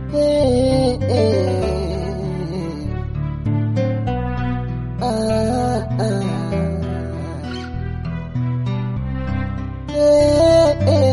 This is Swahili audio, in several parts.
Eh, eh. Ah, ah. Eh,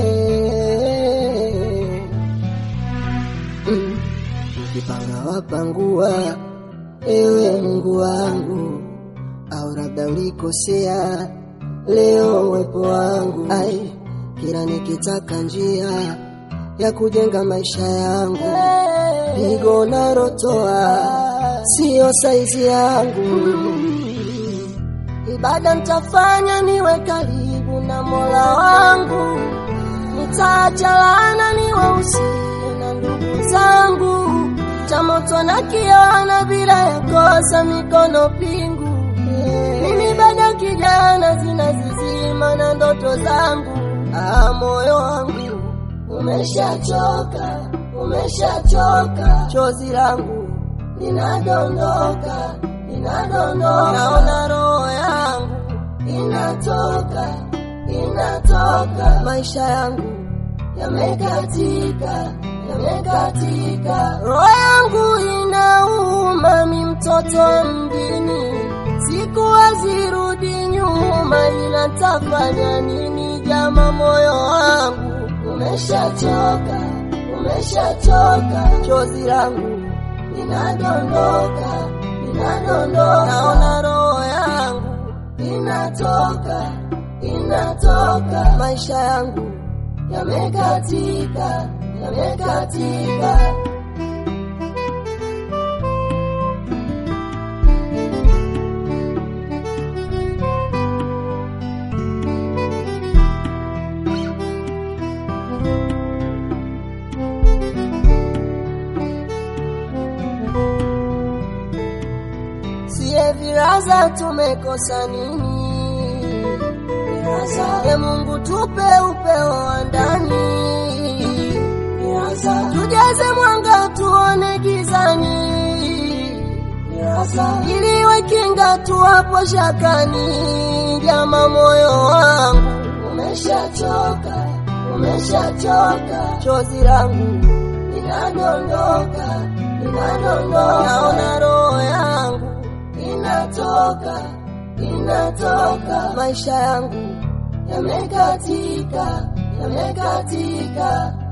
eh. Mm. Ukipanga wapangua, ewe Mungu wangu, au labda ulikosea leo uwepo wangu. Ai, kila nikitaka njia ya kujenga maisha yangu, pigo narotoa sio saizi yangu. Ibada nitafanya niwe karibu na Mola wangu, nitaacha laana niwe usiku na ndugu zangu, cha moto na kiona bila ya kosa mikono pingu. Mimi bado kijana zinazizima na ndoto zangu, ah, moyo wangu umeshachoka, umeshachoka, chozi langu linadondoka, linadondoka, naona roho yangu inatoka, inatoka, maisha yangu yamekatika, yamekatika, roho yangu inauma, mi mtoto wa mjini, siku hazirudi nyuma, ila tafanya nini jama, moyo wangu umeshachoka, umeshachoka, chozi langu linadondoka, linadondoka, naona roho yangu inatoka, inatoka, maisha yangu yamekatika, yamekatika. Sie viraza tumekosa nini? Viraza, e Mungu tupe upeo wa ndani. Viraza, tujaze mwanga tuone gizani. Viraza, ili iwe kinga tuwapo shakani. Jama, moyo wangu umeshachoka, umeshachoka, chozi langu linadondoka, linadondoka, naona roho yangu inatoka, inatoka, maisha yangu yamekatika, yamekatika.